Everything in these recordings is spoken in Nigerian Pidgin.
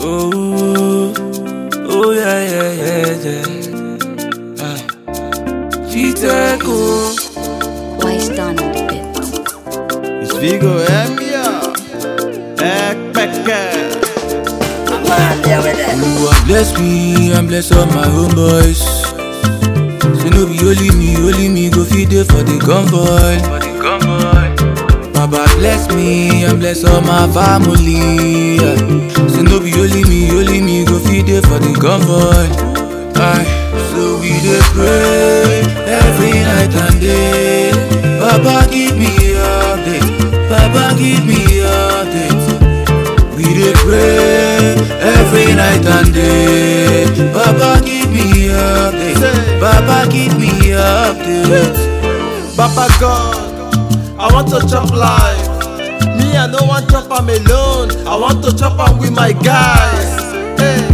Oh, oh yeah, yeah, yeah, yeah. Ah. Chiteco. Wise done on the bit. It's Vigo Emia. Ekpeke. Oluwa bless me and bless all my homeboys. Say no be only me, only me go feed it for the convoy. For the convoy. Baba bless me and bless all my family. yeah. Say no be only me, only me go feed it for the convoy. Aye. So we dey pray every night and day. Baba give me update. Baba give me update. We dey pray every night and day. Baba give me update. Baba give me update. Baba God, I want to chop life. Me, I no want chop am alone. I want to chop am with my guys. Hey,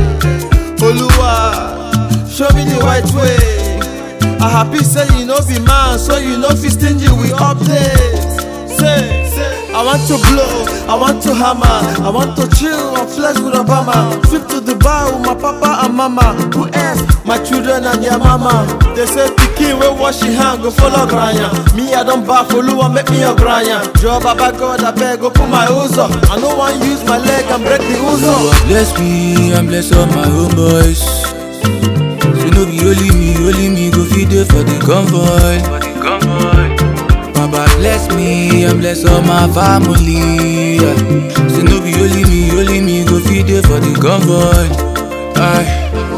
Oluwa, show me the right way. I happy say you no be man, so you no fit stingy with updates. Say, say, I want to blow, I want to hammer, I want to chill and flex with Obama. Trip to Dubai with my papa and mama. Who else? My children and their mama. They say pikin wey wash him hand go follow granya. Me I don baff Oluwa make me a granya. Joe Baba God abeg open my uzo. I no wan use my leg and break the uzo. Oluwa bless me and bless all my homeboys. Say no be only me, only me go feed it for the convoy. For the convoy. Baba bless me and bless all my family. yeah. Say no be only me, only me go feed it for the convoy. Aye.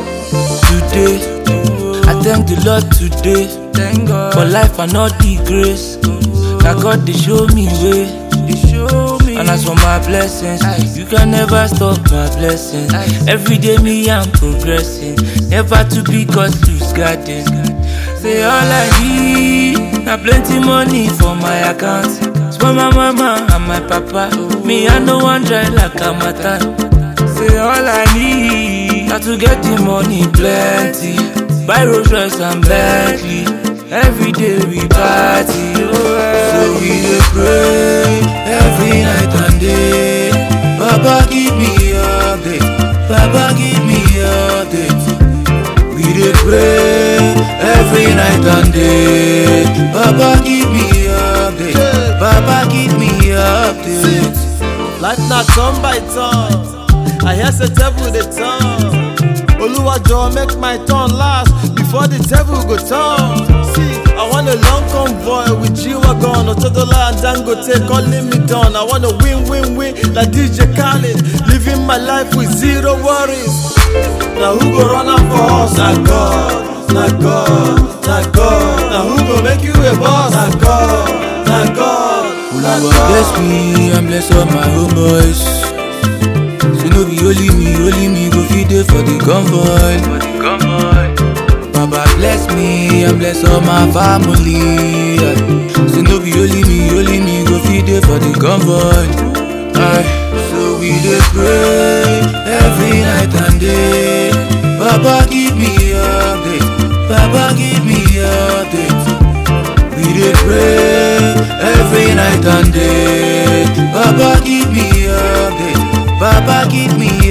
Today, I thank the Lord today. Thank God for life and all the grace. Now God they show me way. They show me. And as for my blessings, you can never stop my blessings. Every day me I'm progressing. Never to be cause loose garden. Say all I need, na plenty money for my account. For my mama and my papa, me I no one dry like a matter. Say all I need, na to get the money plenty. Buy Rolls Royce and Bentley. Every day we party, oh yeah. So we dey pray every night and day. Baba give me update, Baba give me update. We dey pray every night and day. Baba give me update. Baba give me update. Life na turn by turn. I hear say devil dey turn. Oluwa jọ̀ọ́ make my turn last before the devil go turn. See, I want a long convoy with G-Wagon, Otodola and Dangote calling me down. I want a win, win, win like DJ Khaled. Living my life with zero worries. Now who go run am for us? Na God, na God, na God. Now who go make you a boss? Na God, na God, na Oluwa God. bless me and bless all my homeboys. Say no be only me, only me go feed it for the convoy. For the convoy. Baba bless me and bless all my family. yeah. Say no be only me, only me go feed it for the convoy. Aye. So we dey pray every night and day. Baba give me update, Baba give me update. We dey pray every night and day. Baba give me update. Baba give me